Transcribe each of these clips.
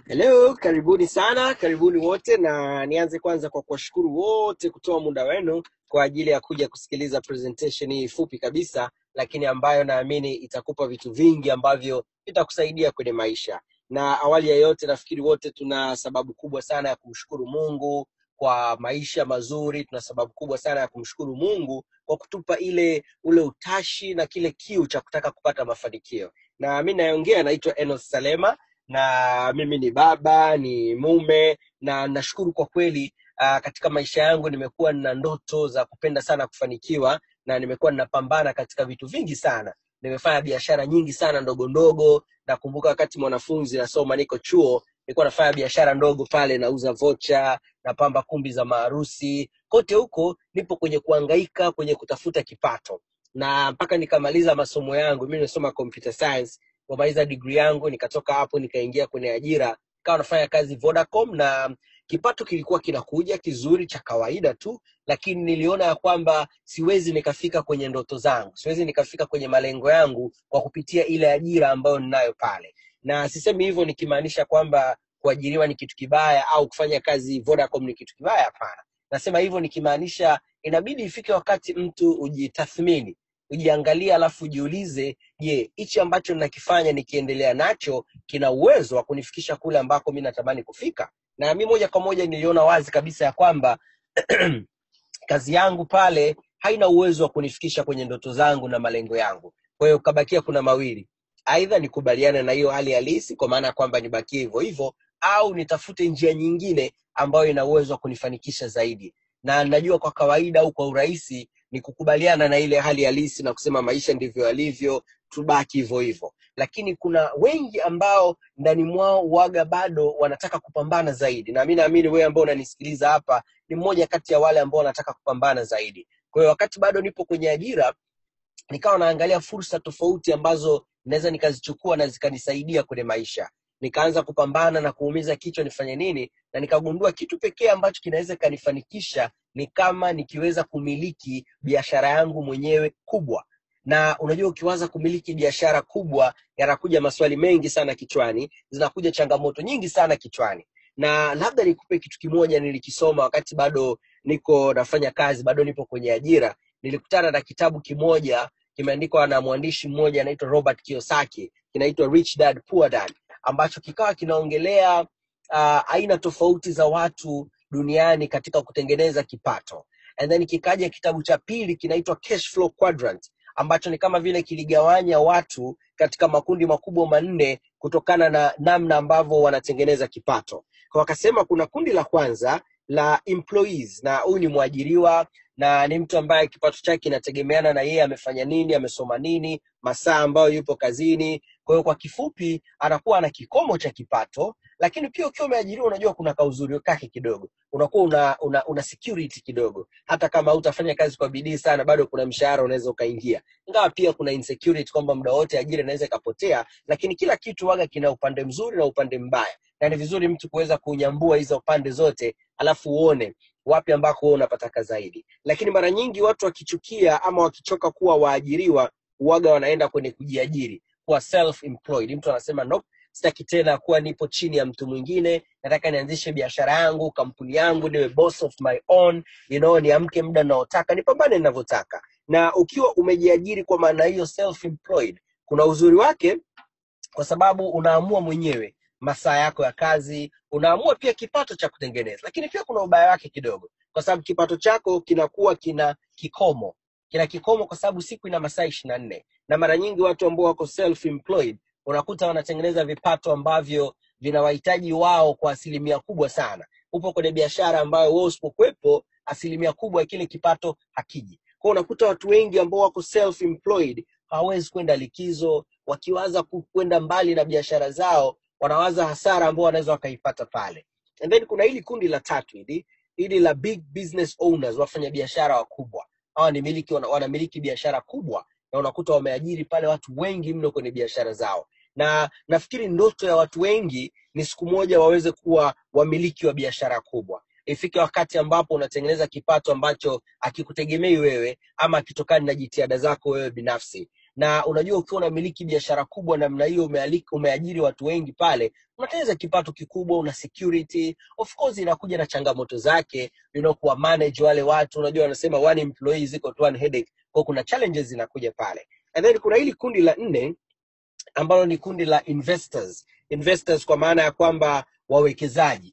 Hello, karibuni sana, karibuni wote, na nianze kwanza kwa kuwashukuru wote kutoa muda wenu kwa ajili ya kuja kusikiliza presentation hii fupi kabisa, lakini ambayo naamini itakupa vitu vingi ambavyo vitakusaidia kwenye maisha. Na awali ya yote, nafikiri wote tuna sababu kubwa sana ya kumshukuru Mungu kwa maisha mazuri. Tuna sababu kubwa sana ya kumshukuru Mungu kwa kutupa ile ule utashi na kile kiu cha kutaka kupata mafanikio. Na mi nayeongea naitwa Enos Salema na mimi ni baba ni mume na nashukuru kwa kweli uh, katika maisha yangu nimekuwa nina ndoto za kupenda sana kufanikiwa na nimekuwa ninapambana katika vitu vingi sana nimefanya biashara nyingi sana ndogo ndogo nakumbuka wakati mwanafunzi nasoma niko chuo nilikuwa nafanya biashara ndogo pale nauza vocha napamba kumbi za maharusi kote huko nipo kwenye kuangaika kwenye kutafuta kipato na mpaka nikamaliza masomo yangu mi nimesoma computer science kumaliza degree yangu nikatoka hapo nikaingia kwenye ajira nikawa nafanya kazi vodacom na kipato kilikuwa kinakuja kizuri cha kawaida tu lakini niliona ya kwamba siwezi nikafika kwenye ndoto zangu siwezi nikafika kwenye malengo yangu kwa kupitia ile ajira ambayo ninayo pale na sisemi hivyo nikimaanisha kwamba kuajiriwa ni kitu kibaya au kufanya kazi vodacom ni kitu kibaya hapana nasema hivyo nikimaanisha inabidi ifike wakati mtu ujitathmini ujiangalie alafu ujiulize je hichi ambacho nakifanya nikiendelea nacho kina uwezo wa kunifikisha kule ambako mi natamani kufika na mi moja kwa moja niliona wazi kabisa ya kwamba kazi yangu pale haina uwezo wa kunifikisha kwenye ndoto zangu na malengo yangu kwa hiyo kabakia kuna mawili aidha nikubaliane na hiyo hali halisi kwa maana ya kwamba nibakie hivyo hivyo au nitafute njia nyingine ambayo ina uwezo wa kunifanikisha zaidi na najua kwa kawaida au kwa urahisi ni kukubaliana na ile hali halisi na kusema maisha ndivyo yalivyo tubaki hivyo hivyo lakini kuna wengi ambao ndani mwao waga bado wanataka kupambana zaidi na mi naamini wewe ambao unanisikiliza hapa ni mmoja kati ya wale ambao wanataka kupambana zaidi kwa hiyo wakati bado nipo kwenye ajira nikawa naangalia fursa tofauti ambazo naweza nikazichukua na zikanisaidia kwenye maisha nikaanza kupambana na kuumiza kichwa nifanye nini na nikagundua kitu pekee ambacho kinaweza kanifanikisha ni kama nikiweza kumiliki biashara yangu mwenyewe kubwa na unajua ukiwaza kumiliki biashara kubwa yanakuja maswali mengi sana kichwani zinakuja changamoto nyingi sana kichwani na labda nikupe kitu kimoja nilikisoma wakati bado niko nafanya kazi bado nipo kwenye ajira nilikutana na kitabu kimoja kimeandikwa na mwandishi mmoja anaitwa robert kiosaki kinaitwa rich dad poor dad ambacho kikawa kinaongelea uh, aina tofauti za watu duniani katika kutengeneza kipato and then kikaja kitabu cha pili kinaitwa cash flow quadrant ambacho ni kama vile kiligawanya watu katika makundi makubwa manne kutokana na namna ambavyo wanatengeneza kipato kwa wakasema kuna kundi la kwanza la employees na huyu ni mwajiriwa na ni mtu ambaye kipato chake kinategemeana na yeye amefanya nini amesoma nini masaa ambayo yupo kazini kwa hiyo kwa kifupi anakuwa ana kikomo cha kipato lakini pia ukiwa umeajiriwa unajua kuna kauzuri kake kidogo unakuwa una, una, una security kidogo hata kama utafanya kazi kwa bidii sana bado kuna mshahara unaweza ukaingia ingawa pia kuna insecurity kwamba muda wote ajira inaweza ikapotea lakini kila kitu waga kina upande mzuri na upande mbaya na ni vizuri mtu kuweza kunyambua hizo pande zote alafu uone wapi ambako wewe unapataka zaidi lakini mara nyingi watu wakichukia ama wakichoka kuwa waajiriwa waga wanaenda kwenye kujiajiri kuwa self employed mtu anasema nope sitaki tena kuwa nipo chini ya mtu mwingine nataka nianzishe biashara yangu kampuni yangu niwe boss of my own you know, niamke muda naotaka nipambane ninavyotaka na ukiwa umejiajiri kwa maana hiyo self employed kuna uzuri wake kwa sababu unaamua mwenyewe masaa yako ya kazi unaamua pia kipato cha kutengeneza lakini pia kuna ubaya wake kidogo kwa sababu kipato chako kinakuwa kina kikomo kina kikomo kwa sababu siku ina masaa ishiri na nne na mara nyingi watu ambao wako self employed unakuta wanatengeneza vipato ambavyo vinawahitaji wao kwa asilimia kubwa sana upo kwenye biashara ambayo wewe usipokuwepo asilimia kubwa ya kile kipato hakiji kwao unakuta watu wengi ambao wako self employed hawawezi kwenda likizo wakiwaza ku- kwenda mbali na biashara zao wanawaza hasara ambao wanaweza wakaipata pale and then kuna hili kundi la tatu hili hili la big business owners wafanya biashara wakubwa hawa ni miliki wana- wanamiliki biashara kubwa na unakuta wameajiri pale watu wengi mno kwenye biashara zao na nafikiri ndoto ya watu wengi ni siku moja waweze kuwa wamiliki wa biashara kubwa ifike wakati ambapo unatengeneza kipato ambacho akikutegemei wewe ama akitokani na jitihada zako wewe binafsi na unajua ukiwa unamiliki biashara kubwa namna hiyo umeali- umeajiri watu wengi pale unatengeneza kipato kikubwa una security of course inakuja na changamoto zake you know, kuwa manage wale watu unajua wanasema one employee is equal to one headache kwa kuna challenges zinakuja pale and then kuna hili kundi la nne ambalo ni kundi la investors investors kwa maana ya kwamba wawekezaji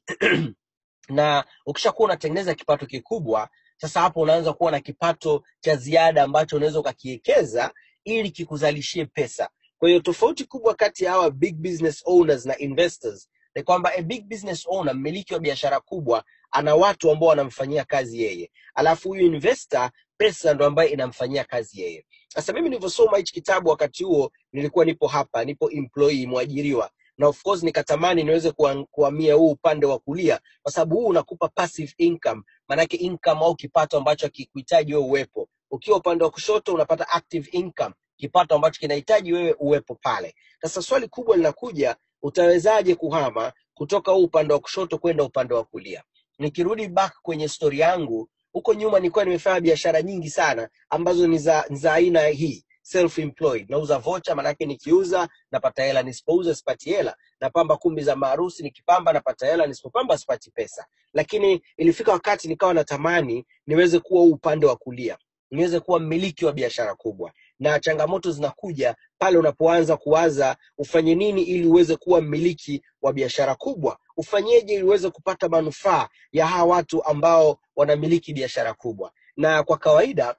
na ukishakuwa unatengeneza kipato kikubwa sasa hapo unaanza kuwa na kipato cha ziada ambacho unaweza ukakiwekeza ili kikuzalishie pesa kwa hiyo tofauti kubwa kati ya hawa big business owners na investors ni kwamba a big business owner mmiliki wa biashara kubwa ana watu ambao wanamfanyia kazi yeye alafu huyu investor pesa ndo ambaye inamfanyia kazi yeye sasa mimi nilivyosoma hichi kitabu wakati huo nilikuwa nipo hapa nipo employee mwajiriwa na of course nikatamani niweze kuha- kuhamia huu upande wa kulia kwa sababu huu unakupa passive income maanake income au kipato ambacho hakikuhitaji wewe uwepo ukiwa upande wa kushoto unapata active income kipato ambacho kinahitaji wewe uwepo pale sasa swali kubwa linakuja utawezaje kuhama kutoka huu upande wa kushoto kwenda upande wa kulia nikirudi back kwenye stori yangu huko nyuma nilikuwa nimefanya biashara nyingi sana ambazo ni za ni za aina hii self employed nauza vocha manake nikiuza napata hela nisipouza sipati hela napamba kumbi za maharusi nikipamba napata hela nisipopamba sipati pesa lakini ilifika wakati nikawa natamani niweze kuwa huu upande wa kulia niweze kuwa mmiliki wa biashara kubwa na changamoto zinakuja pale unapoanza kuwaza ufanye nini ili uweze kuwa mmiliki wa biashara kubwa ufanyeje ili uweze kupata manufaa ya hawa watu ambao wanamiliki biashara kubwa na kwa kawaida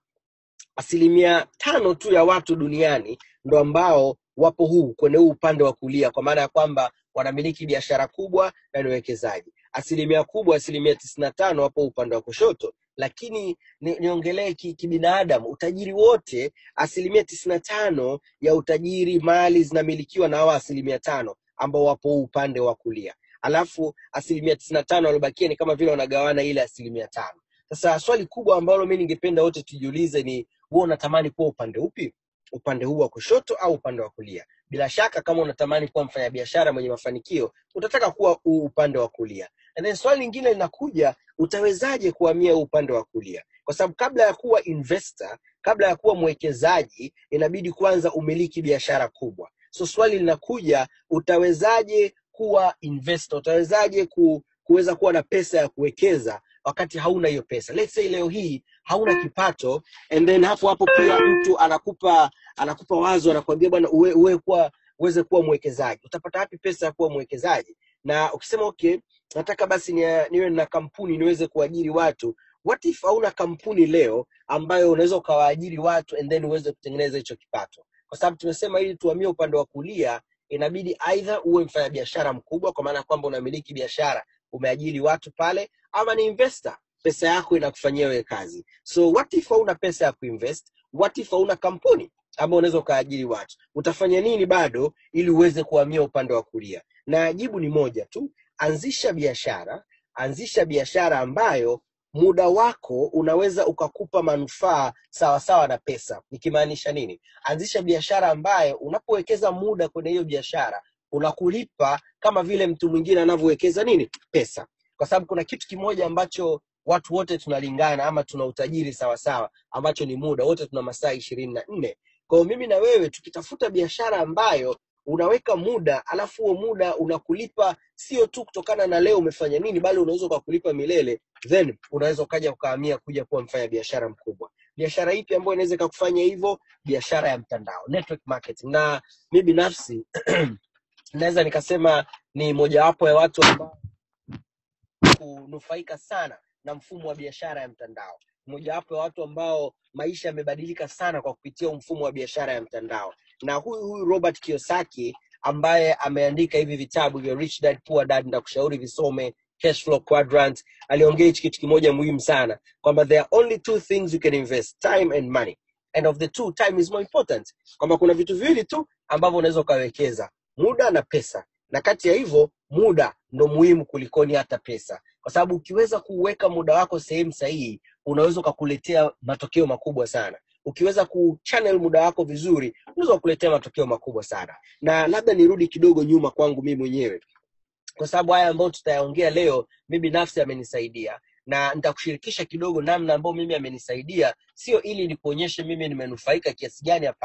asilimia tano tu ya watu duniani ndo ambao wapo huu kwenye huu upande wa kulia kwa maana ya kwamba wanamiliki biashara kubwa na ni wekezaji asilimia kubwa asilimia tisini na tano wapo upande wa kushoto lakini ni- niongelee ki- kibinadamu utajiri wote asilimia tisini na tano ya utajiri mali zinamilikiwa na hawa asilimia tano ambao wapo huu upande wa kulia alafu asilimia tisini na tano waliobakia ni kama vile wanagawana ile asilimia tano sasa swali kubwa ambalo mi ningependa wote tujiulize ni huwa unatamani kuwa upande upi upande huu wa kushoto au upande wa kulia bila shaka kama unatamani kuwa mfanyabiashara mwenye mafanikio utataka kuwa huu upande wa kulia and then swali lingine linakuja utawezaje kuhamia huu upande wa kulia kwa sababu kabla ya kuwa investor kabla ya kuwa mwekezaji inabidi kwanza umiliki biashara kubwa so swali linakuja utawezaje kuwa investor utawezaje ku, kuweza kuwa na pesa ya kuwekeza wakati hauna hiyo pesa let's say leo hii hauna kipato and then hapo hapo pia mtu anakupa anakupa wazo anakuambia bwana uwe, uwe kuwa uweze kuwa mwekezaji utapata wapi pesa ya kuwa mwekezaji na ukisema okay nataka basi ni, niwe na kampuni niweze kuajiri watu what if hauna kampuni leo ambayo unaweza ukawaajiri watu and then uweze kutengeneza hicho kipato kwa sababu tumesema ili tuhamie upande wa kulia inabidi aidha uwe mfanyabiashara mkubwa kwa maana ya kwamba unamiliki biashara umeajiri watu pale ama ni investor pesa yako inakufanyia wewe kazi so what if hauna pesa ya kuinvest what if hauna kampuni ama unaweza ukaajiri watu utafanya nini bado ili uweze kuhamia upande wa kulia na jibu ni moja tu anzisha biashara anzisha biashara ambayo muda wako unaweza ukakupa manufaa sawasawa na pesa nikimaanisha nini anzisha biashara ambayo unapowekeza muda kwenye hiyo biashara unakulipa kama vile mtu mwingine anavyowekeza nini pesa kwa sababu kuna kitu kimoja ambacho watu wote tunalingana ama tuna utajiri sawasawa ambacho ni muda wote tuna masaa ishirini na nne kwao mimi na wewe tukitafuta biashara ambayo unaweka muda alafu huo muda unakulipa sio tu kutokana na leo umefanya nini bali unaweza ukakulipa milele then unaweza ukaja ukahamia kuja kuwa mfanya biashara mkubwa biashara ipi ambayo inaweza ikakufanya hivyo biashara ya mtandao network marketing na mi binafsi naweza nikasema ni mojawapo ya watu ambao kunufaika sana na mfumo wa biashara ya mtandao mojawapo ya watu ambao maisha yamebadilika sana kwa kupitia huu mfumo wa biashara ya mtandao na huyu huyu robert kiosaki ambaye ameandika hivi vitabu vya rich dad poor dad ndakushauri visome cash flow quadrant aliongea hichi kitu kimoja muhimu sana kwamba there are only two things you can invest time and money and of the two time is more important kwamba kuna vitu viwili tu ambavyo unaweza ukawekeza muda na pesa na kati ya hivyo muda ndo muhimu kulikoni hata pesa kwa sababu ukiweza kuweka muda wako sehemu sahihi unaweza ukakuletea matokeo makubwa sana ukiweza kuchannel muda wako vizuri unaweza kukuletea matokeo makubwa sana na labda nirudi kidogo nyuma kwangu mimi mwenyewe kwa sababu haya ambayo tutayaongea leo mi binafsi amenisaidia na nitakushirikisha kidogo namna ambayo mimi amenisaidia sio ili nikuonyeshe mimi nimenufaika kiasi gani hapana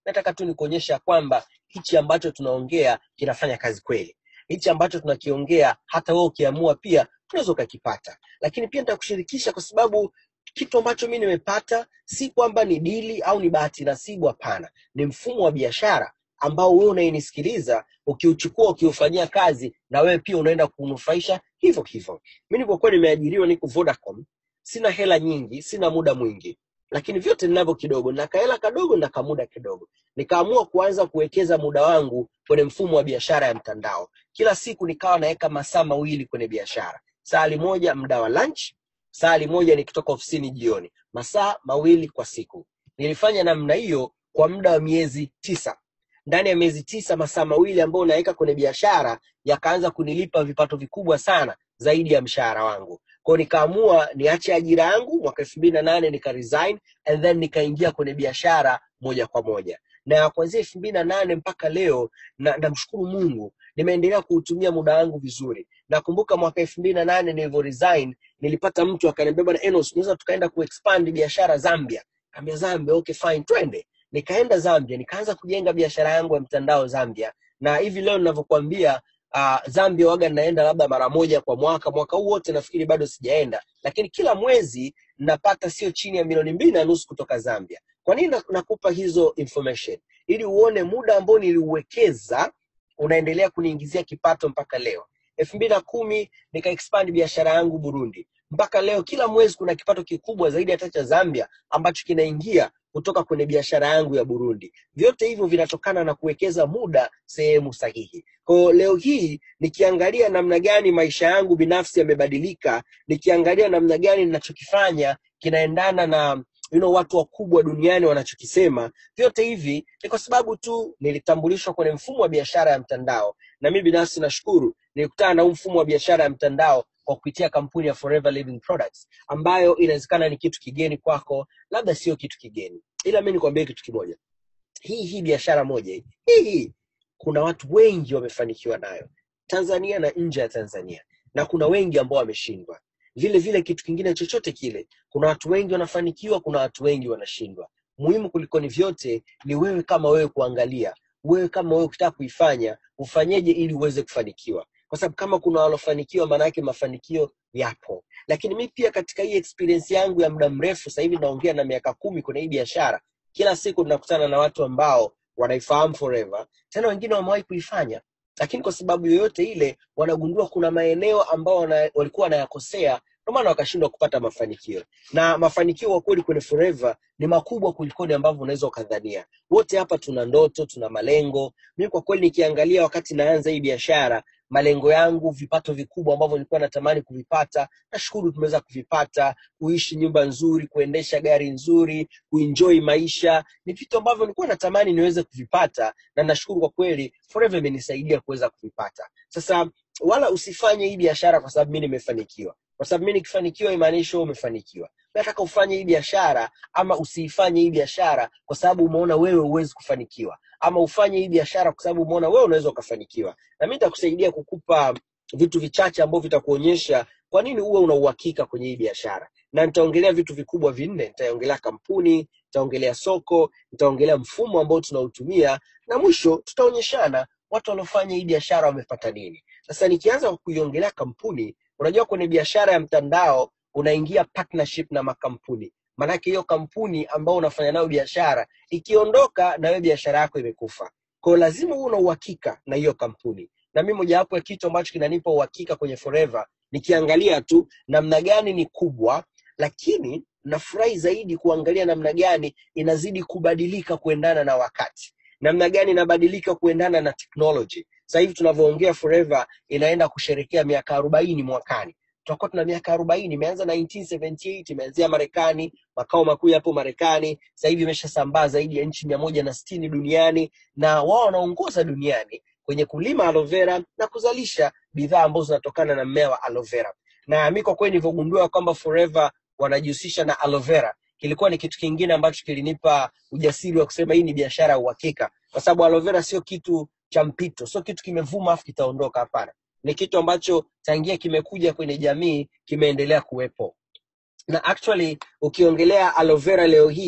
nataka tu nikuonyesha kwamba hichi ambacho tunaongea kinafanya kazi kweli hichi ambacho tunakiongea hata wewe ukiamua pia unaweza ukakipata lakini pia nitakushirikisha kwa sababu kitu ambacho mi nimepata si kwamba ni dili au ni bahati nasibu hapana ni mfumo wa biashara ambao wewe unayenisikiliza ukiuchukua ukiufanyia kazi na wewe pia unaenda kunufaisha hivyo hivyo mi nilipokuwa nimeajiriwa niko vodacom sina hela nyingi sina muda mwingi lakini vyote ninavyo kidogo na kahela kadogo na kamuda kidogo nikaamua kuanza kuwekeza muda wangu kwenye mfumo wa biashara ya mtandao kila siku nikawa naweka masaa mawili kwenye biashara saa moja muda wa lunch saa moja nikitoka ofisini jioni masaa mawili kwa siku nilifanya namna hiyo kwa muda wa miezi tisa ndani ya miezi tisa masaa mawili ambayo naweka kwenye biashara yakaanza kunilipa vipato vikubwa sana zaidi ya mshahara wangu kwao nikaamua niache ajira yangu mwaka elfu mbili na nane nika resign and then nikaingia kwenye biashara moja kwa moja na kuanzia elfu mbili na nane mpaka leo na namshukuru mungu nimeendelea kuutumia muda wangu vizuri nakumbuka mwaka elfu mbili na nane nilivyo resign nilipata mtu akaniambia bwana enos tunaweza tukaenda kuexpand biashara zambia kaambia zambia okay fine twende nikaenda zambia nikaanza kujenga biashara yangu ya mtandao zambia na hivi leo ninavyokuambia uh, zambia waga naenda labda mara moja kwa mwaka mwaka huu wote nafikiri bado sijaenda lakini kila mwezi napata sio chini ya milioni mbili na nusu kutoka zambia kwa nini na- nakupa hizo information ili uone muda ambao niliuwekeza unaendelea kuniingizia kipato mpaka leo elfu mbili na kumi nika expand biashara yangu burundi mpaka leo kila mwezi kuna kipato kikubwa zaidi hata cha zambia ambacho kinaingia kutoka kwenye biashara yangu ya burundi vyote hivyo vinatokana na kuwekeza muda sehemu sahihi kwao leo hii nikiangalia namna gani maisha yangu binafsi yamebadilika nikiangalia namna gani ninachokifanya kinaendana na you know, watu wakubwa duniani wanachokisema vyote hivi ni kwa sababu tu nilitambulishwa kwenye mfumo wa biashara ya mtandao na mi binafsi nashukuru nilikutana na huu mfumo wa biashara ya mtandao kwa kupitia kampuni ya Forever Living Products ambayo inawezekana ni kitu kigeni kwako labda sio kitu kigeni ila mi nikwambie kitu kimoja hii hii biashara moja hii hii hii kuna watu wengi wamefanikiwa nayo tanzania na nje ya tanzania na kuna wengi ambao wameshindwa vile vile kitu kingine chochote kile kuna watu wengi wanafanikiwa kuna watu wengi wanashindwa muhimu kuliko ni vyote ni wewe kama wewe kuangalia wewe kama wewe ukitaka kuifanya ufanyeje ili uweze kufanikiwa kwa sababu kama kuna walofanikiwa maana yake mafanikio yapo lakini mi pia katika hii experience yangu ya muda mrefu sasa hivi naongea na miaka kumi kwenye hii biashara kila siku tunakutana na watu ambao wanaifahamu forever tena wengine wamewahi kuifanya lakini kwa sababu yoyote ile wanagundua kuna maeneo ambao wana, walikuwa wanayakosea ndio maana wakashindwa kupata mafanikio na mafanikio kwa kweli kwenye forever ni makubwa kulikoni ambavyo unaweza ukadhania wote hapa tuna ndoto tuna malengo mimi kwa kweli nikiangalia wakati naanza hii biashara malengo yangu vipato vikubwa ambavyo nilikuwa natamani kuvipata nashukuru tumeweza kuvipata kuishi nyumba nzuri kuendesha gari nzuri kuenjoy maisha ni vitu ambavyo nilikuwa natamani niweze kuvipata na nashukuru kwa kweli forever imenisaidia kuweza kuvipata sasa wala usifanye hii biashara kwa sababu mi nimefanikiwa kwa sababu mi nikifanikiwa imaanishi wewe umefanikiwa nataka ufanye hii biashara ama usiifanye hii biashara kwa sababu umeona wewe huwezi kufanikiwa ama ufanye hii biashara kwa sababu umeona wewe unaweza ukafanikiwa na mi nitakusaidia kukupa vitu vichache ambavyo vitakuonyesha kwa nini uwe una uhakika kwenye hii biashara na nitaongelea vitu vikubwa vinne nitaongelea kampuni nitaongelea soko nitaongelea mfumo ambao tunautumia na mwisho tutaonyeshana watu waliofanya hii biashara wamepata nini sasa nikianza kwa kuiongelea kampuni unajua kwenye biashara ya mtandao unaingia partnership na makampuni maanake hiyo kampuni ambao unafanya nayo biashara ikiondoka na wewe biashara yako imekufa kwao lazima uwe na uhakika na hiyo kampuni na mi mojawapo ya kitu ambacho kinanipa uhakika kwenye forever nikiangalia tu namna gani ni kubwa lakini nafurahi zaidi kuangalia namna gani inazidi kubadilika kuendana na wakati namna gani inabadilika kuendana na technology sasa hivi tunavyoongea forever inaenda kusherekea miaka arobaini mwakani tutakuwa tuna miaka arobaini imeanza 1978 imeanzia marekani makao makuu yapo marekani sasa hivi imeshasambaa zaidi ya nchi mia moja na sitini duniani na wao wanaongoza duniani kwenye kulima aloe vera na kuzalisha bidhaa ambazo zinatokana na mmea wa aloe vera na mi kwa kweli nilivyogundua kwamba forever wanajihusisha na aloe vera kilikuwa ni kitu kingine ambacho kilinipa ujasiri wa kusema hii ni biashara ya uhakika kwa sababu aloe vera sio kitu cha mpito sio kitu kimevuma afu kitaondoka hapana ni kitu ambacho tangia kimekuja kwenye jamii kimeendelea kuwepo na actually ukiongelea aloe vera leo hii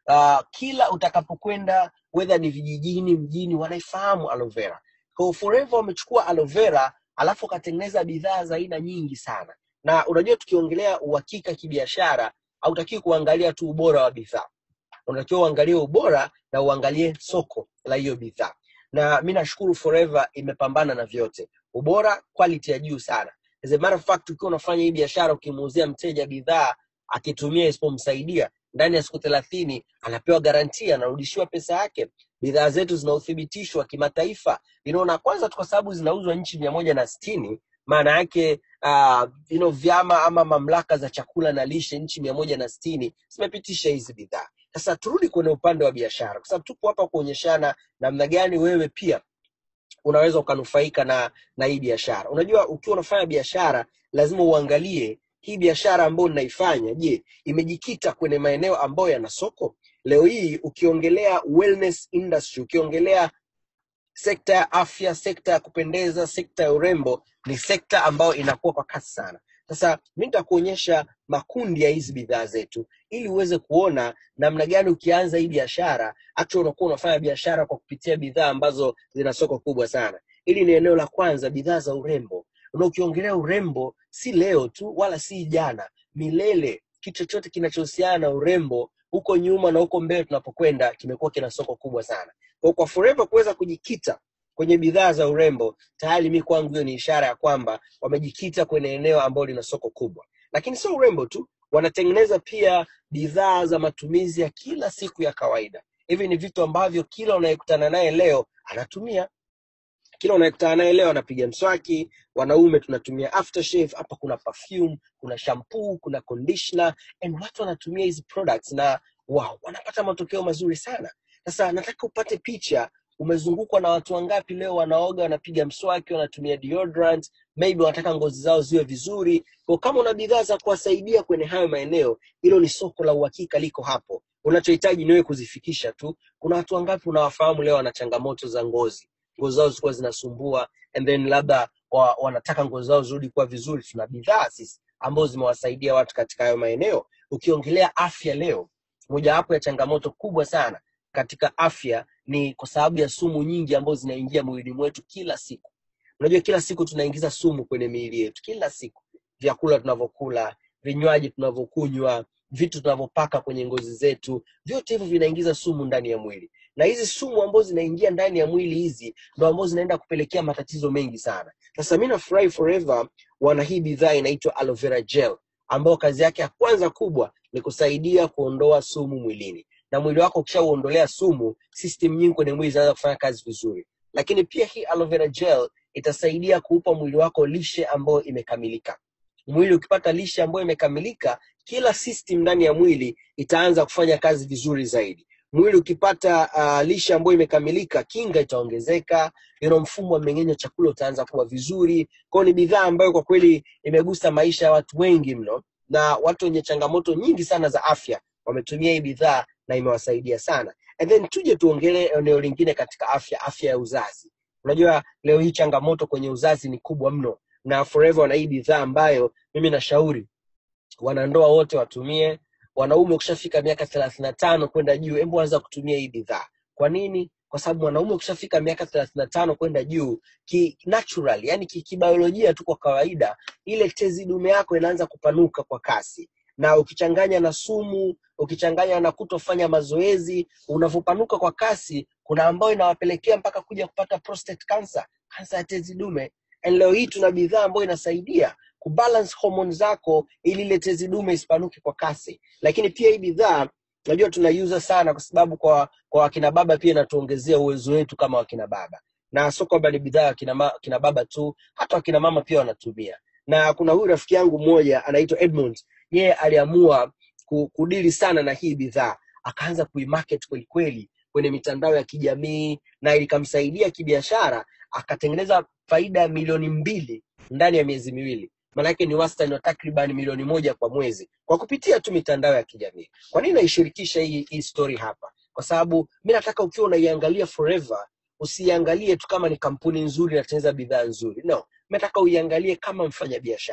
uh, kila utakapokwenda whether ni vijijini mjini wanaifahamu aloe vera kwa hiyo forever wamechukua aloe vera alafu wakatengeneza bidhaa za aina nyingi sana na unajua tukiongelea uhakika kibiashara hautakiwi kuangalia tu ubora wa bidhaa unatakiwa uangalie ubora na uangalie soko la hiyo bidhaa na mi nashukuru forever imepambana na vyote ubora quality ya juu sana As a matter of fact ukiwa unafanya hii biashara ukimuuzia mteja bidhaa akitumia isipomsaidia ndani ya siku thelathini anapewa garantia anarudishiwa pesa yake bidhaa zetu zina uthibitisho wa kimataifa you know, na kwanza tu kwa sababu zinauzwa nchi mia moja na sitini maana yake uh, you know, vyama ama mamlaka za chakula na lishe nchi mia moja na sitini zimepitisha hizi bidhaa sasa turudi kwenye upande wa biashara kwa sababu tupo hapa kuonyeshana namna gani wewe pia unaweza ukanufaika na na hii biashara unajua ukiwa unafanya biashara lazima uangalie hii biashara ambayo ninaifanya je imejikita kwenye maeneo ambayo yana soko leo hii ukiongelea wellness industry ukiongelea sekta ya afya sekta ya kupendeza sekta ya urembo ni sekta ambayo inakuwa kwa kasi sana sasa mi nitakuonyesha makundi ya hizi bidhaa zetu ili uweze kuona namna gani ukianza hii biashara actually unakuwa unafanya biashara kwa kupitia bidhaa ambazo zina soko kubwa sana hili ni eneo la kwanza bidhaa za urembo na ukiongelea urembo si leo tu wala si jana milele kitu chochote kinachohusiana na urembo huko nyuma na huko mbele tunapokwenda kimekuwa kina soko kubwa sana kwa, kwa forever kuweza kujikita kwenye bidhaa za urembo tayari mi kwangu hiyo ni ishara ya kwamba wamejikita kwenye eneo ambalo lina soko kubwa lakini sio urembo tu wanatengeneza pia bidhaa za matumizi ya kila siku ya kawaida hivi ni vitu ambavyo kila unayekutana naye leo anatumia kila unayekutana naye leo anapiga mswaki wanaume tunatumia aftershave hapa kuna perfume kuna shampoo kuna conditioner and watu wanatumia hizi products na wow wanapata matokeo mazuri sana sasa nataka upate picha umezungukwa na watu wangapi leo wanaoga wanapiga mswaki wanatumia deodorant maybe wanataka ngozi zao ziwe vizuri kwa kama una bidhaa za kuwasaidia kwenye hayo maeneo hilo ni soko la uhakika liko hapo unachohitaji niwe kuzifikisha tu kuna watu wangapi unawafahamu leo wana changamoto za ngozi ngozi zao zilikuwa zinasumbua and then labda wa, wanataka ngozi zao zirudi kuwa vizuri tuna bidhaa sisi ambazo zimewasaidia watu katika hayo maeneo ukiongelea afya leo mojawapo ya changamoto kubwa sana katika afya ni kwa sababu ya sumu nyingi ambazo zinaingia mwilini mwetu kila siku unajua kila siku tunaingiza sumu kwenye miili yetu kila siku vyakula tunavyokula vinywaji tunavyokunywa vitu tunavyopaka kwenye ngozi zetu vyote hivyo vinaingiza sumu ndani ya mwili na hizi sumu ambazo zinaingia ndani ya mwili hizi ndo ambazo zinaenda kupelekea matatizo mengi sana sasa mi nafurahi forever wana hii bidhaa inaitwa aloe vera gel ambayo kazi yake ya kwanza kubwa ni kusaidia kuondoa sumu mwilini na mwili wako ukishauondolea sumu system nyingi kwenye mwili zinaanza kufanya kazi vizuri lakini pia hii aloe vera gel itasaidia kuupa mwili wako lishe ambayo imekamilika mwili ukipata lishe ambayo imekamilika kila system ndani ya mwili itaanza kufanya kazi vizuri zaidi mwili ukipata uh, lishe ambayo imekamilika kinga itaongezeka you know, mfumo wa mmeng'enyo chakula utaanza kuwa vizuri kwao ni bidhaa ambayo kwa kweli imegusa maisha ya watu wengi mno na watu wenye changamoto nyingi sana za afya wametumia hii bidhaa na imewasaidia sana and then tuje tuongelee eneo lingine katika afya afya ya uzazi unajua leo hii changamoto kwenye uzazi ni kubwa mno na forever wana hii bidhaa ambayo mimi nashauri wanandoa wote watumie wanaume ukishafika miaka thelathini na tano kwenda juu hebu anza kutumia hii bidhaa kwa nini kwa sababu mwanaume ukishafika miaka thelathini na tano kwenda juu ki natural yani kibiolojia tu kwa kawaida ile tezi dume yako inaanza kupanuka kwa kasi na ukichanganya na sumu ukichanganya na kutofanya mazoezi unavyopanuka kwa kasi kuna ambayo inawapelekea mpaka kuja kupata prostate cancer kansa ya tezi dume and leo hii tuna bidhaa ambayo inasaidia kubalance hormone zako ili ile tezi dume isipanuke kwa kasi lakini pia hii bidhaa najua tunaiuza sana kwa sababu kwa kwa wakina baba pia inatuongezea uwezo wetu kama wakina baba na sio kwamba ni bidhaa ya kina, ma, kina baba tu hata wakina mama pia wanatumia na kuna huyu rafiki yangu mmoja anaitwa edmund yeye aliamua ku- kudili sana na hii bidhaa akaanza kuimarket kwelikweli kwenye mitandao ya kijamii na ilikamsaidia kibiashara akatengeneza faida ya milioni mbili ndani ya miezi miwili maanake ni wastani wa takriban milioni moja kwa mwezi kwa kupitia tu mitandao ya kijamii kwa nini naishirikisha hii, hii story hapa kwa sababu mi nataka ukiwa unaiangalia forever usiiangalie tu kama ni kampuni nzuri inatengeneza bidhaa nzuri no mi nataka uiangalie kama mfanyabiashara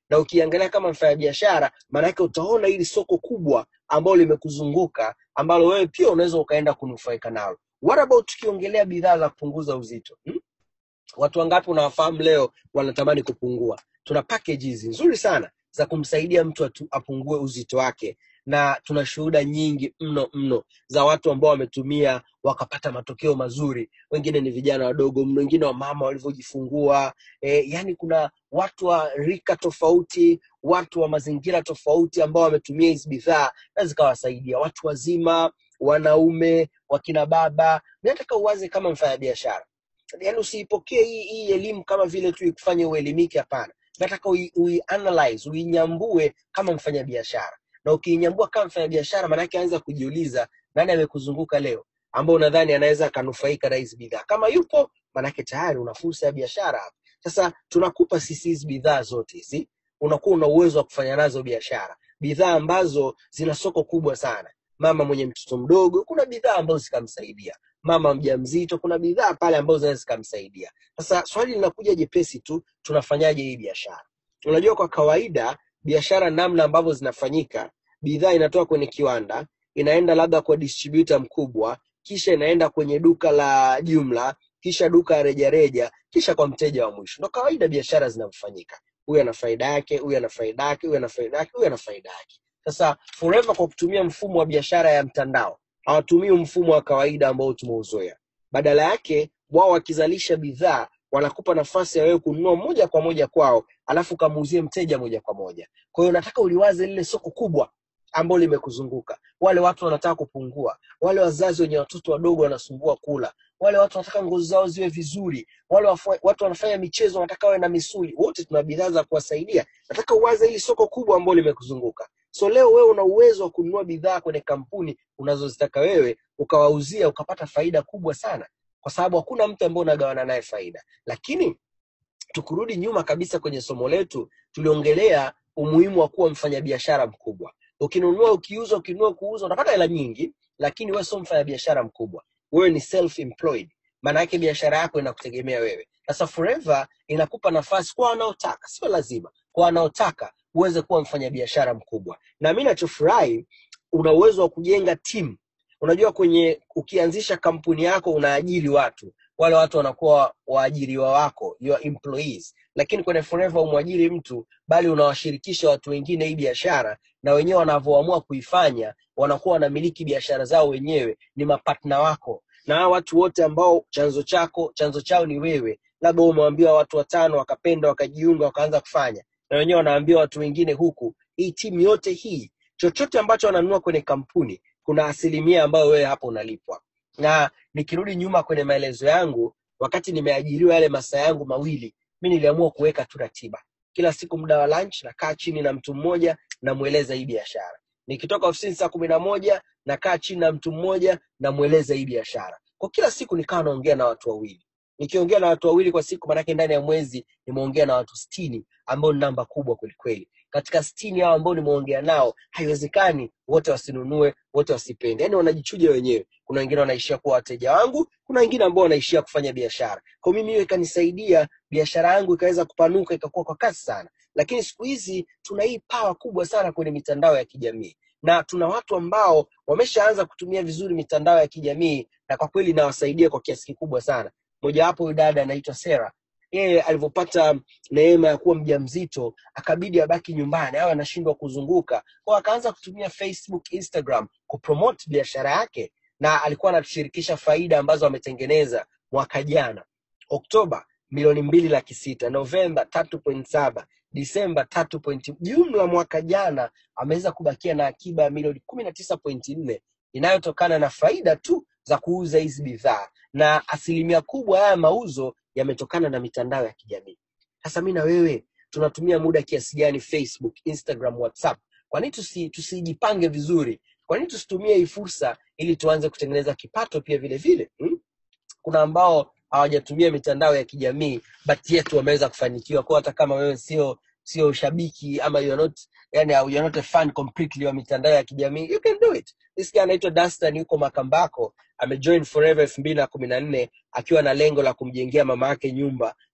na ukiangalia kama mfanyabiashara maanake utaona hili soko kubwa ambalo limekuzunguka ambalo wewe pia unaweza ukaenda kunufaika nalo what about tukiongelea bidhaa za kupunguza uzito hmm? watu wangapi unawafahamu leo wanatamani kupungua tuna packages nzuri sana za kumsaidia mtu atu, apungue uzito wake na tuna shuhuda nyingi mno mno za watu ambao wametumia wakapata matokeo mazuri wengine ni vijana wadogo mno wengine wa mama walivyojifungua e, yani kuna watu wa rika tofauti watu wa mazingira tofauti ambao wametumia hizi bidhaa na zikawasaidia watu wazima wanaume wakina baba nataka uwaze kama mfanyabiashara yani usiipokee hii, hii elimu kama vile tu ikufanye uelimike hapana nataka ui, ui analyze uinyambue kama mfanyabiashara na ukiinyambua kama mfanyabiashara maanake anza kujiuliza nani amekuzunguka leo ambao unadhani anaweza akanufaika na hizi bidhaa kama yupo maanake tayari una fursa ya biashara hapa sasa tunakupa sisi hizi bidhaa zote hizi unakuwa una uwezo wa kufanya nazo biashara bidhaa ambazo zina soko kubwa sana mama mwenye mtoto mdogo kuna bidhaa ambazo zikamsaidia mama mjamzito kuna bidhaa pale ambazo zinaweza zikamsaidia sasa swali linakuja jepesi tu tunafanyaje hii biashara unajua kwa kawaida biashara namna ambavyo zinafanyika bidhaa inatoka kwenye kiwanda inaenda labda kwa distributor mkubwa kisha inaenda kwenye duka la jumla kisha duka ya rejareja kisha kwa mteja wa mwisho ndo kawaida biashara zinavyofanyika huyu ana faida yake huyu ana faida yake huyu ana faida yake huyu ana faida yake sasa forever kwa kutumia mfumo wa biashara ya mtandao hawatumii mfumo wa kawaida ambao tumeuzoea badala yake wao wakizalisha bidhaa wanakupa nafasi ya wewe kununua moja kwa moja kwao alafu ukamuuzie mteja moja kwa moja kwa hiyo nataka uliwaze lile soko kubwa ambalo limekuzunguka wale watu wanataka kupungua wale wazazi wenye watoto wadogo wanasumbua kula wale watu wanataka ngozi zao ziwe vizuri wale wafu- watu wanafanya michezo wanataka wawe na misuli wote tuna bidhaa za kuwasaidia nataka uwaze hili soko kubwa ambalo limekuzunguka so leo wewe una uwezo wa kununua bidhaa kwenye kampuni unazozitaka wewe ukawauzia ukapata faida kubwa sana kwa sababu hakuna mtu ambaye unagawana naye faida lakini tukurudi nyuma kabisa kwenye somo letu tuliongelea umuhimu wa kuwa mfanyabiashara mkubwa ukinunua ukiuza ukinunua kuuza unapata hela nyingi lakini wewe sio mfanyabiashara mkubwa wewe ni self employed maana yake biashara yako inakutegemea wewe sasa forever inakupa nafasi kwa wanaotaka sio lazima kwa wanaotaka uweze kuwa mfanyabiashara mkubwa na mi nachofurahi una uwezo wa kujenga timu unajua kwenye ukianzisha kampuni yako unaajiri watu wale watu wanakuwa waajiriwa wako your employees lakini kwenye forever umwajiri mtu bali unawashirikisha watu wengine hii biashara na wenyewe wanavyoamua kuifanya wanakuwa wanamiliki biashara zao wenyewe ni mapatna wako na hawa watu wote ambao chanzo chako chanzo chao ni wewe labda wewe umewaambia watu watano wakapenda wakajiunga wakaanza kufanya na wenyewe wanaambia watu wengine huku hii timu yote hii chochote ambacho wananunua kwenye kampuni kuna asilimia ambayo wewe hapo unalipwa na nikirudi nyuma kwenye maelezo yangu wakati nimeajiriwa yale masaa yangu mawili mi niliamua kuweka tu ratiba kila siku muda wa lunch nakaa chini na mtu mmoja namweleza hii biashara nikitoka ofisini saa kumi na moja nakaa chini na mtu mmoja namweleza hii biashara kwa kila siku nikawa naongea na watu wawili nikiongea na watu wawili kwa siku manake ndani ya mwezi nimeongea na watu stini ambao ni namba kubwa kwelikweli katika stini hao ambao nimeongea nao haiwezekani wote wasinunue wote wasipende yaani wanajichuja wenyewe kuna wengine wanaishia kuwa wateja wangu kuna wengine ambao wanaishia kufanya biashara kwa mimi hiyo ikanisaidia biashara yangu ikaweza kupanuka ikakuwa kwa kasi sana lakini siku hizi tuna hii pawa kubwa sana kwenye mitandao ya kijamii na tuna watu ambao wameshaanza kutumia vizuri mitandao ya kijamii na kwa kweli inawasaidia kwa kiasi kikubwa sana mojawapo huyu dada anaitwa sera yeye alivyopata neema ya kuwa mjamzito akabidi abaki nyumbani awe anashindwa kuzunguka kwa akaanza kutumia facebook instagram kupromote biashara yake na alikuwa anatushirikisha faida ambazo ametengeneza mwaka jana oktoba milioni mbili laki sita novemba tatu point saba disemba tatu point jumla mwaka jana ameweza kubakia na akiba ya milioni kumi na tisa point nne inayotokana na faida tu za kuuza hizi bidhaa na asilimia kubwa haya mauzo yametokana na mitandao ya kijamii sasa mi na wewe tunatumia muda kiasi gani facebook instagram whatsapp kwa nini tusi, tusijipange vizuri kwa nini tusitumie hii fursa ili tuanze kutengeneza kipato pia vile vile hmm? kuna ambao hawajatumia mitandao ya kijamii but yet wameweza kufanikiwa kwa hata kama wewe sio sio shabiki ama you're not yani you're not a fan completely wa mitandao ya kijamii you can do it this guy anaitwa Dastan yuko Makambako amejoin Forever elfu mbili na kumi na nne akiwa na lengo la kumjengea mama yake nyumba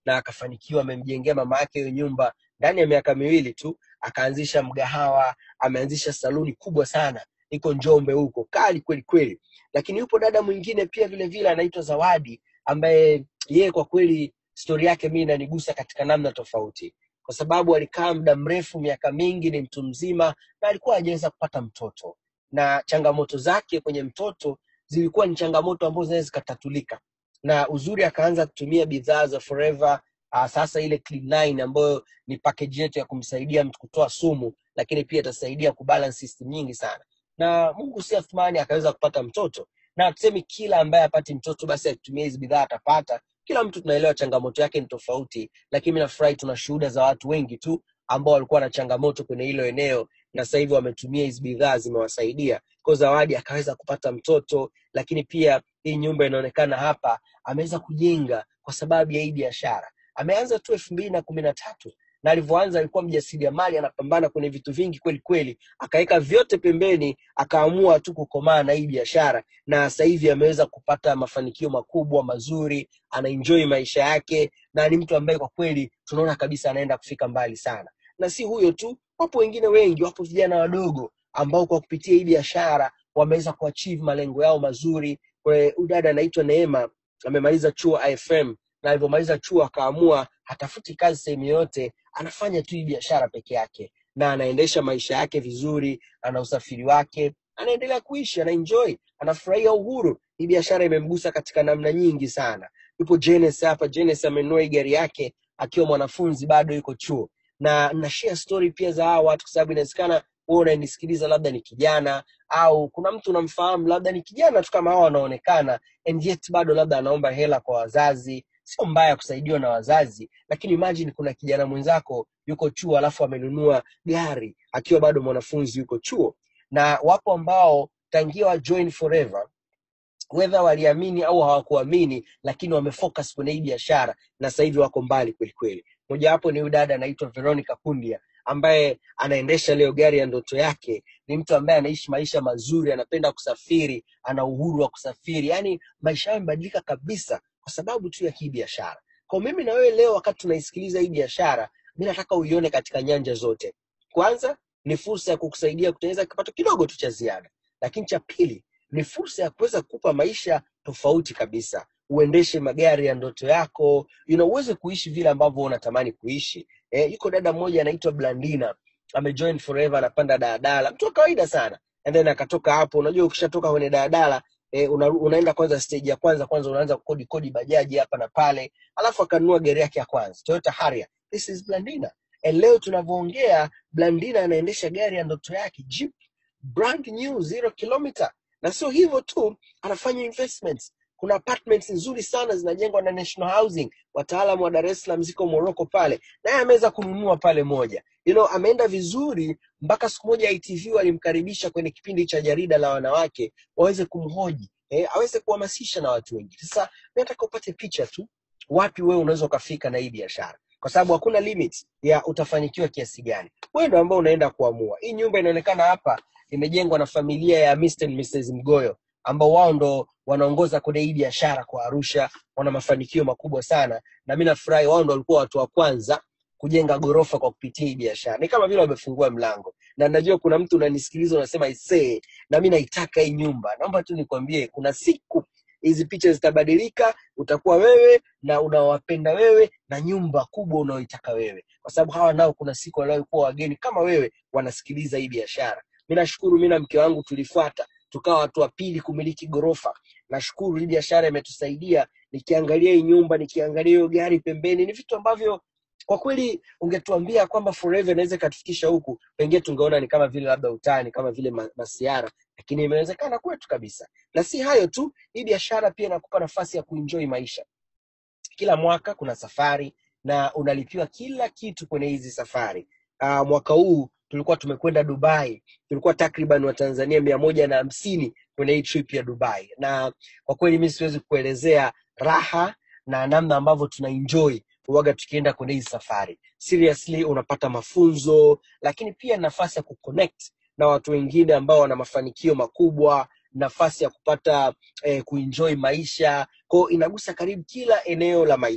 na akafanikiwa amemjengea mama yake hiyo nyumba ndani ya miaka miwili tu akaanzisha mgahawa ameanzisha saluni kubwa sana iko njombe huko kali kweli kweli lakini yupo dada mwingine pia vile vile anaitwa zawadi ambaye yeye kwa kweli stori yake mi inanigusa katika namna tofauti kwa sababu alikaa muda mrefu miaka mingi ni mtu mzima na alikuwa hajaweza kupata mtoto na changamoto zake kwenye mtoto zilikuwa ni changamoto ambazo zinaweza zikatatulika na uzuri akaanza kutumia bidhaa za forever uh, sasa ile clean 9 ambayo ni package yetu ya kumsaidia mtu kutoa sumu lakini pia itasaidia kubalance system nyingi sana na mungu si athmani akaweza kupata mtoto na tusemi kila ambaye apati mtoto basi akitumia hizi bidhaa atapata kila mtu tunaelewa changamoto yake ni tofauti lakini mi nafurahi tuna shuhuda za watu wengi tu ambao walikuwa na changamoto kwenye hilo eneo na sasa hivi wametumia hizi bidhaa zimewasaidia kwa zawadi akaweza kupata mtoto lakini pia hii nyumba inaonekana hapa ameweza kujenga kwa sababu ya hii biashara ameanza tu elfu mbili na kumi na tatu na alivyoanza alikuwa mjasiriamali anapambana kwenye vitu vingi kweli kweli akaweka vyote pembeni akaamua tu kukomaa na hii biashara na sasa hivi ameweza kupata mafanikio makubwa mazuri anaenjoy maisha yake na ni mtu ambaye kwa kweli tunaona kabisa anaenda kufika mbali sana na si huyo tu wapo wengine wengi wapo vijana wadogo ambao kwa kupitia hii biashara wameweza kuachieve malengo yao mazuri Kwa udada anaitwa neema amemaliza chuo ifm na alivyomaliza chuo akaamua hatafuti kazi sehemu yoyote anafanya tu hii biashara peke yake na anaendesha maisha yake vizuri ana usafiri wake anaendelea kuishi anaenjoy anafurahia uhuru hii biashara imemgusa katika namna nyingi sana yupo Jenes hapa Jenes amenunua hii gari yake akiwa mwanafunzi bado yuko chuo na na share story pia za hawa watu kwa sababu inawezekana wewe unanisikiliza labda ni kijana au kuna mtu unamfahamu labda ni kijana tu kama hawa wanaonekana and yet bado labda anaomba hela kwa wazazi sio mbaya kusaidiwa na wazazi lakini imagine kuna kijana mwenzako yuko chuo alafu amenunua gari akiwa bado mwanafunzi yuko chuo na wapo ambao tangia wa join forever whether waliamini au hawakuamini lakini wamefocus kwenye hii biashara na sasa hivi wako mbali kweli kweli mojawapo ni huyu dada anaitwa veronica kundia ambaye anaendesha leo gari ya ndoto yake ni mtu ambaye anaishi maisha mazuri anapenda kusafiri ana uhuru wa kusafiri yaani maisha yao yamebadilika kabisa kwa sababu tu ya hii biashara kwa mimi na wewe leo wakati tunaisikiliza hii biashara mi nataka uione katika nyanja zote kwanza ni fursa ya kukusaidia kutengeneza kipato kidogo tu cha ziada lakini cha pili ni fursa ya kuweza kukupa maisha tofauti kabisa uendeshe magari ya ndoto yako you know, uweze kuishi vile ambavyo unatamani kuishi eh, yuko dada mmoja anaitwa blandina amejoin forever anapanda daladala mtu wa kawaida sana and then akatoka hapo unajua ukishatoka kwenye daladala eh, una, unaenda kwanza stage ya kwanza kwanza unaanza kukodi kodi bajaji hapa na pale alafu akanunua gari yake ya kwanza toyota harrier this is blandina and leo tunavyoongea blandina anaendesha gari ya ndoto yake jeep brand new zero kilometer na sio hivyo tu anafanya investments kuna apartments nzuri sana zinajengwa na national housing wataalam wa dar es salaam ziko morocco pale naye ameweza kununua pale moja you know, ameenda vizuri mpaka siku moja itv walimkaribisha kwenye kipindi cha jarida la wanawake waweze kumhoji eh, aweze kuhamasisha na watu wengi sasa mi nataka upate picha tu wapi wewe unaweza ukafika na hii biashara kwa sababu hakuna limit ya utafanikiwa kiasi gani wewe ndo ambao unaenda kuamua hii nyumba inaonekana hapa imejengwa na familia ya Mr. and Mrs. Mgoyo ambao wao ndo wanaongoza kwenye hii biashara kwa Arusha, wana mafanikio makubwa sana, na mi nafurahi wao ndo walikuwa watu wa kwanza kujenga gorofa kwa kupitia hii biashara. Ni kama vile wamefungua mlango, na najua kuna mtu unanisikiliza unasema isee, na mi naitaka hii nyumba. Naomba tu nikwambie, kuna siku hizi picha zitabadilika, utakuwa wewe na unawapenda wewe na nyumba kubwa unaoitaka wewe, kwa sababu hawa nao kuna siku waliokuwa wageni kama wewe wanasikiliza hii biashara. Mi nashukuru, mi na mke wangu tulifuata tukawa watu wa pili kumiliki ghorofa. Nashukuru hii biashara imetusaidia. Nikiangalia hii nyumba, nikiangalia hiyo gari pembeni, ni vitu ambavyo kwa kweli ungetuambia kwamba forever inaweza ikatufikisha huku, pengine tungeona ni kama vile labda utani, kama vile ma- masiara, lakini imewezekana kwetu kabisa. Na si hayo tu, hii biashara pia inakupa nafasi ya kuenjoy maisha kila mwaka kuna safari na unalipiwa kila kitu kwenye hizi safari. Uh, mwaka huu tulikuwa tumekwenda Dubai, tulikuwa takriban Watanzania mia moja na hamsini kwenye hii trip ya Dubai, na kwa kweli mi siwezi kuelezea raha na namna ambavyo tuna enjoy uwaga tukienda kwenye hizi safari. Seriously, unapata mafunzo, lakini pia nafasi ya kuconnect na watu wengine ambao wana mafanikio makubwa, nafasi ya kupata eh, kuenjoy maisha kwao inagusa karibu kila eneo la maisha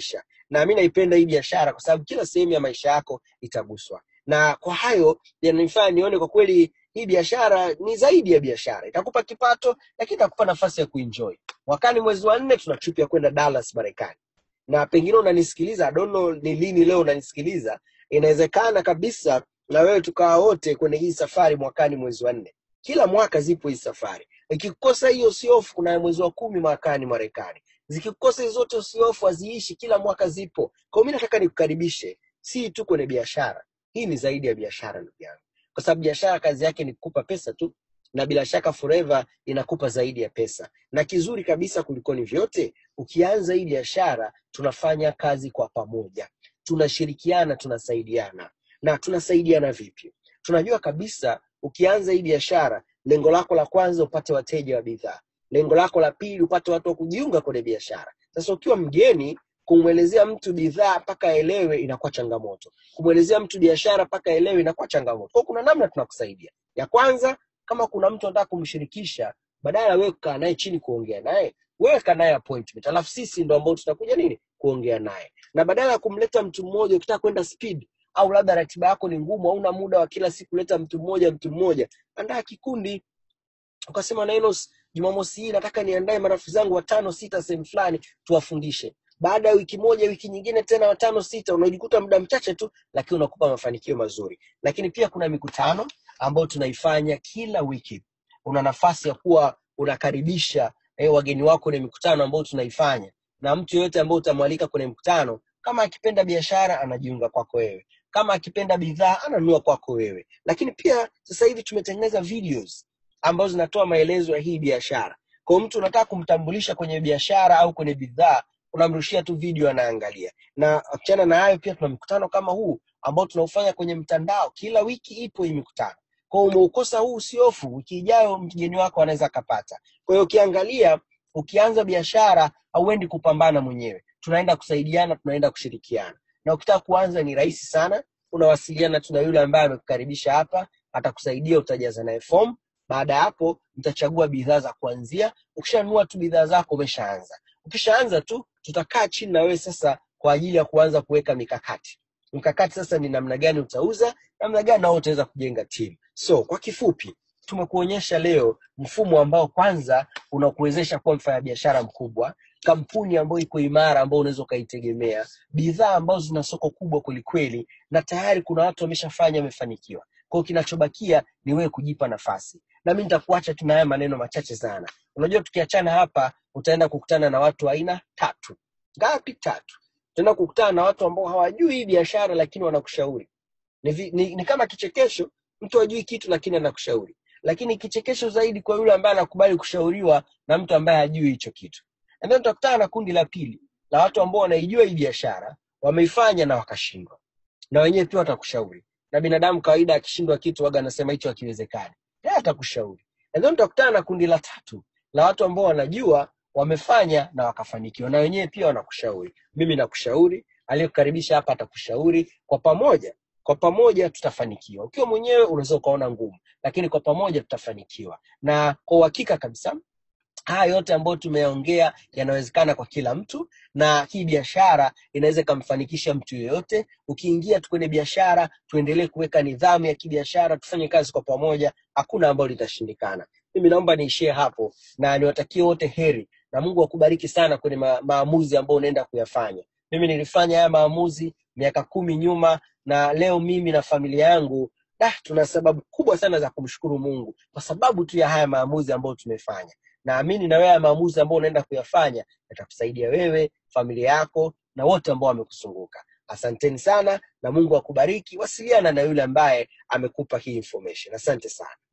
na mi naipenda hii biashara kwa sababu kila sehemu ya maisha yako itaguswa na kwa hayo yananifanya nione kwa kweli hii biashara ni zaidi ya biashara itakupa kipato lakini itakupa nafasi ya kuenjoy mwakani mwezi wa nne tuna trip ya kwenda dallas marekani na pengine unanisikiliza I don't know ni lini leo unanisikiliza inawezekana kabisa na wewe tukawa wote kwenye hii safari mwakani mwezi wa nne kila mwaka zipo hii safari ikikosa hiyo usiofu kuna mwezi wa kumi mwakani marekani zikikosa hizo zote usiofu haziishi kila mwaka zipo kwa hiyo mi nataka nikukaribishe si tu kwenye biashara hii ni zaidi ya biashara ndugu yangu kwa sababu biashara kazi yake ni kukupa pesa tu na bila shaka forever inakupa zaidi ya pesa na kizuri kabisa kulikoni vyote ukianza hii biashara tunafanya kazi kwa pamoja tunashirikiana tunasaidiana na tunasaidiana vipi tunajua kabisa ukianza hii biashara lengo lako la kwanza upate wateja wa bidhaa lengo lako la pili upate watu wa kujiunga kwenye biashara sasa ukiwa mgeni kumwelezea mtu bidhaa mpaka aelewe inakuwa changamoto kumwelezea mtu biashara mpaka aelewe inakuwa changamoto kwa kuna namna tunakusaidia ya kwanza kama kuna mtu anataka kumshirikisha badala ya wewe kukaa naye chini kuongea naye wewe kaa naye appointment alafu sisi ndo ambao tutakuja nini kuongea naye na badala ya kumleta mtu mmoja ukitaka kwenda speed au labda ratiba yako ni ngumu hauna muda wa kila siku leta mtu mmoja mtu mmoja andaa kikundi ukasema Nainos, Jumamosi hii nataka niandae marafiki zangu watano sita sehemu fulani tuwafundishe. Baada ya wiki moja, wiki nyingine tena watano sita, unajikuta muda mchache tu, lakini unakupa mafanikio mazuri. Lakini pia kuna mikutano ambayo tunaifanya kila wiki. Una nafasi ya kuwa unakaribisha eh, wageni wako kwenye mikutano ambayo tunaifanya, na mtu yeyote ambaye utamwalika kwenye mkutano, kama akipenda biashara anajiunga kwako wewe, kama akipenda bidhaa ananunua kwako wewe. Lakini pia sasa hivi tumetengeneza videos ambazo zinatoa maelezo ya hii biashara. Kwa hiyo mtu unataka kumtambulisha kwenye biashara au kwenye bidhaa, unamrushia tu video anaangalia. Na achana na hayo, pia tuna mikutano kama huu ambao tunaufanya kwenye mtandao. Kila wiki ipo hii mikutano. Kwa hiyo umeukosa huu usiofu, wiki ijayo mgeni wako anaweza akapata. Kwa hiyo ukiangalia, ukianza biashara hauendi kupambana mwenyewe, tunaenda kusaidiana, tunaenda kushirikiana. Na ukitaka kuanza ni rahisi sana, unawasiliana tu na yule ambaye amekukaribisha hapa, atakusaidia, utajaza naye fomu baada ya hapo mtachagua bidhaa za kuanzia. Ukishanunua tu bidhaa zako umeshaanza. Ukishaanza tu tutakaa chini na wewe sasa kwa ajili ya kuanza kuweka mikakati. Mkakati sasa ni namna gani utauza, namna gani nao utaweza kujenga timu. So kwa kifupi, tumekuonyesha leo mfumo ambao kwanza unakuwezesha kuwa mfanyabiashara mkubwa, kampuni ambayo iko imara ambayo unaweza ukaitegemea, bidhaa ambazo zina soko kubwa kwelikweli, na tayari kuna watu wameshafanya wamefanikiwa. Kwa hiyo kinachobakia ni wewe kujipa nafasi, na mimi nitakuacha tu na haya maneno machache sana. Unajua, tukiachana hapa, utaenda kukutana na watu wa aina tatu. Ngapi? Tatu. Utaenda kukutana na watu ambao hawajui hii biashara, lakini wanakushauri. Ni, vi- ni, ni kama kichekesho, mtu hajui kitu lakini anakushauri, lakini kichekesho zaidi kwa yule ambaye anakubali kushauriwa na mtu ambaye hajui hicho kitu. And then utakutana na kundi la pili la watu ambao wanaijua hii biashara, wameifanya na wakashindwa na wenyewe pia watakushauri. Na binadamu kawaida akishindwa kitu waga anasema hicho hakiwezekani, yeye atakushauri. And then utakutana na kundi la tatu la watu ambao wanajua wamefanya na wakafanikiwa, na wenyewe pia wanakushauri. Mimi nakushauri, aliyekukaribisha hapa atakushauri. Kwa pamoja, kwa pamoja tutafanikiwa. Ukiwa mwenyewe unaweza ukaona ngumu, lakini kwa pamoja tutafanikiwa, na kwa uhakika kabisa haya yote ambayo tumeongea yanawezekana kwa kila mtu, na hii biashara inaweza ikamfanikisha mtu yeyote. Ukiingia tu kwenye biashara, tuendelee kuweka nidhamu ya kibiashara, tufanye kazi kwa pamoja, hakuna ambalo litashindikana. Mimi naomba niishie hapo na niwatakie wote heri, na Mungu akubariki sana kwenye ma maamuzi ambayo unaenda kuyafanya. Mimi nilifanya haya maamuzi miaka kumi nyuma, na leo mimi na familia yangu da, tuna sababu kubwa sana za kumshukuru Mungu kwa sababu tu ya haya maamuzi ambayo tumefanya naamini na wewe haya maamuzi ambayo unaenda kuyafanya yatakusaidia wewe, familia yako na wote ambao wamekuzunguka. Asanteni sana na Mungu akubariki. Wasiliana na yule ambaye amekupa hii information. Asante sana.